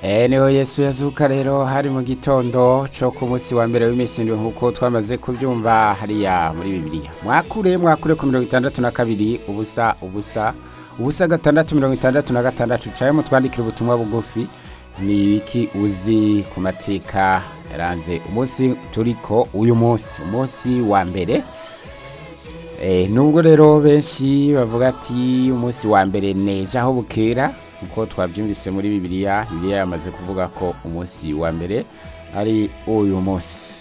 Eh niho Yesu yazuka rero hari mu gitondo cyo ku munsi wa mbere w'imisindwe nk'uko twamaze kubyumva hariya muri bibiliya mwakure mwakure ku mirongo itandatu na kabiri ubusa ubusa ubusa gatandatu mirongo itandatu na gatandatu caye mutwandikira ubutumwa bugufi ni ibiki uzi ku mateka yaranze umunsi turiko uyu munsi umunsi wa mbere Eh, nubwo rero benshi bavuga ati umunsi wa mbere neja aho bukera uko twabyumvise muri bibiliya bibiliya yamaze kuvuga ko umunsi wa mbere ari uyu munsi